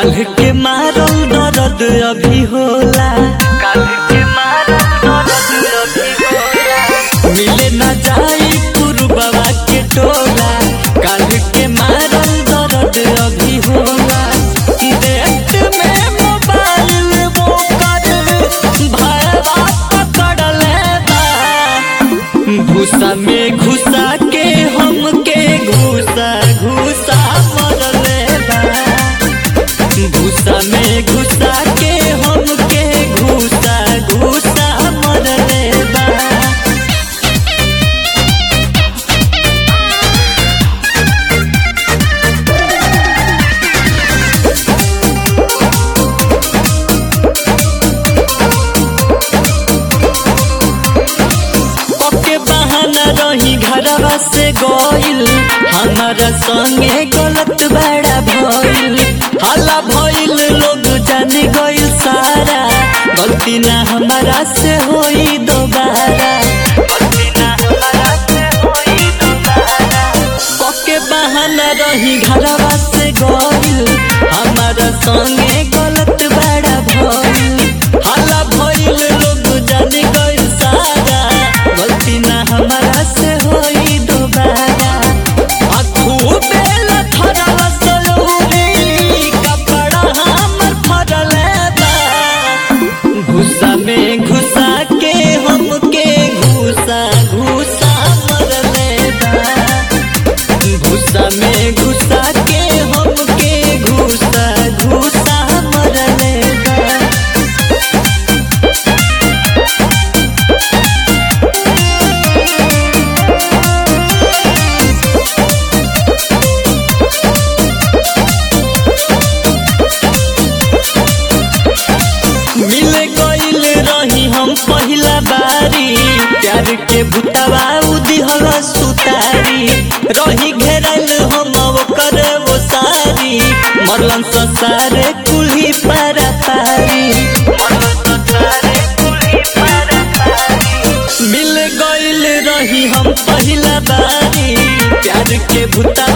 काल के मारल दर्द अभी होला काल के मारल दर्द अभी होला मिले ना जाई पुरबवा के टोला काल के मारल दर्द अभी होला देख में मोबाइल वो कर भरवा पकड़ले बा भूसा में घुसा के हमके घुसा घुसा मरले बा भूसा में घुसा के हमके घुसा घुसा मरले बा पके बहाना रही घरवा से गइल हमारा संगे गलत बड़ा भइल हल्ला भइल लोग जाने गइल सारा गलती ना हमारा से होई दोबारा गलती ना हमारा से होई दोबारा पके बहाना रही घरवा से गइल हमारा संगे गलत बड़ा भइल हल्ला भइल लोग जाने गइल सारा गलती ना हमारा से होई दोबारा अखू बेला थरवा सलूरी कपड़ा हमर फरले बा घुसा में घुसा के हमके घुसा घुसा मरले बा घुसा में घुसा के हमके घुसा घुसा मरले बा मिल गइल रही हम पहिला बारी प्यार के भूतवा उदिहल सुतारी रही घेरल हम ओकर वो सारी मरलन ससारे कुल्ही पारा पारी मिल गइल रही हम पहिला बारी प्यार के भूतवा